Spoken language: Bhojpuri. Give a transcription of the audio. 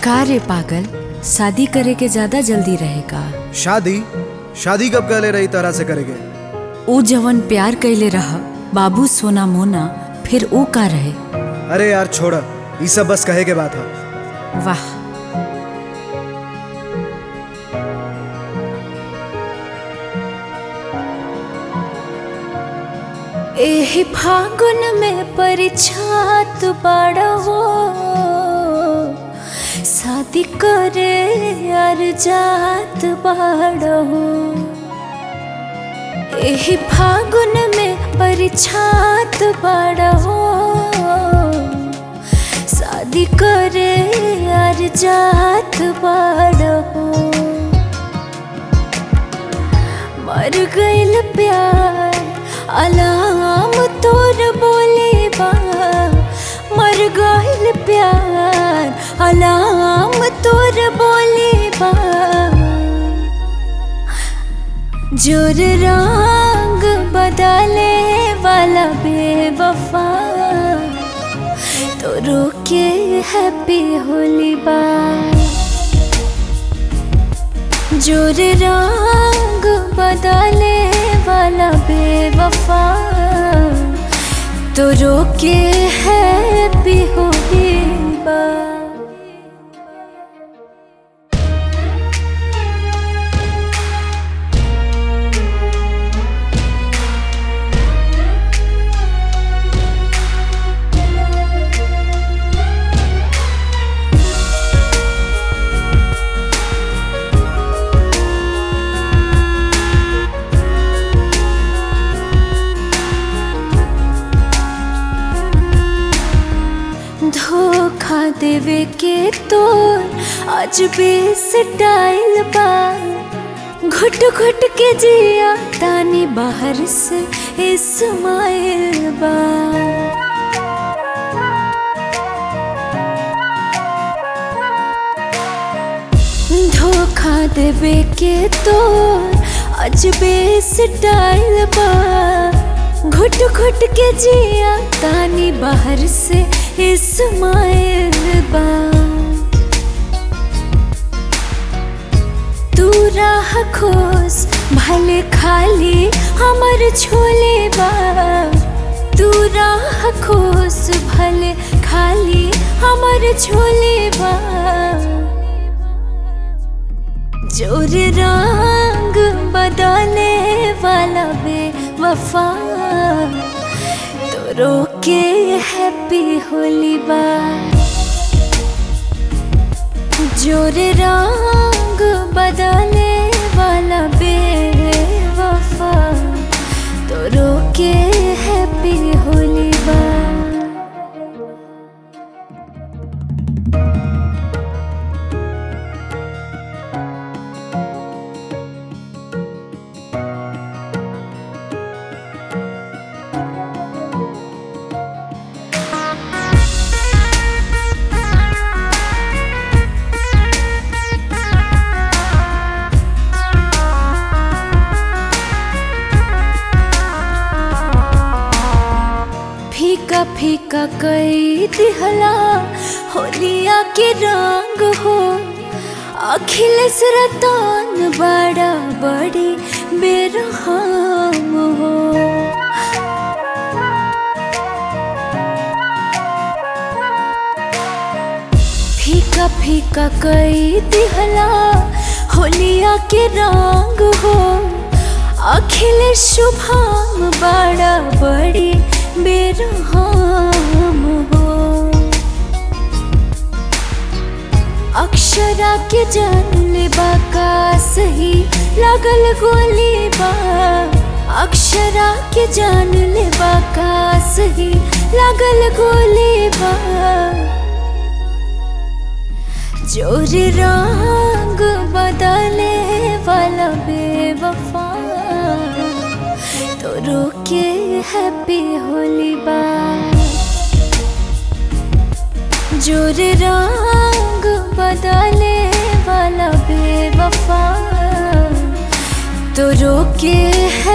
का रे पागल शादी करे के ज्यादा जल्दी रहेगा शादी शादी कब कहले रही तरह से करेगे ऊ जवन प्यार कैले रह बाबू सोना मोना फिर ऊ का रहे अरे यार छोड़ ये सब बस कहे के बात है वाह एहि फागुन में परिछात बड़ा हो शादी करे यार जात बड़ा हो एहि फागुन में परिछात बड़ा हो शादी करे यार जात बड़ा हो मर गइल प्यार अलाम तोर बोले बा मर गइल प्यार अलाम तोर बोले बा जोर रंग बदले वाला बेवफा तो रोके हैप्पी होली बा जोर रंग बदले वाला बेवफा तो रोके है भी होली बा धोखा देवे के तोर आज भी स्टाइल बा घुट घुट के जिया तानी बाहर से इस्माइल बा धोखा देवे के तोर आज भी स्टाइल बा घुट घुट के जिया तानी बाहर से इस्माइल बा तू राह खोस भले खाली हमर छोले बा तू राह खोस भले खाली हमर छोले बा जोर रंग बदले वाला बे वफा तो रोके हैप्पी होली बा जोर रंग बदले वाला बे वफा तो रोके हैप्पी होली बा फीका फीका कई दिहला होलिया के रंग हो अखिलेश रतन बड़ा बड़ी बेरहम हो फीका फीका कई दिहला होलिया के रंग हो अखिलेश शुभम बड़ा बड़ी बेरहम हो अक्षरा के जान बा का सही लगल गोली बा अक्षरा के जान बा का सही लगल गोली बा जोर रंग बदले वाला बेवफा तो रोके हैप्पी होली बा जोर रंग बदले वाला बेवफा तो रोके है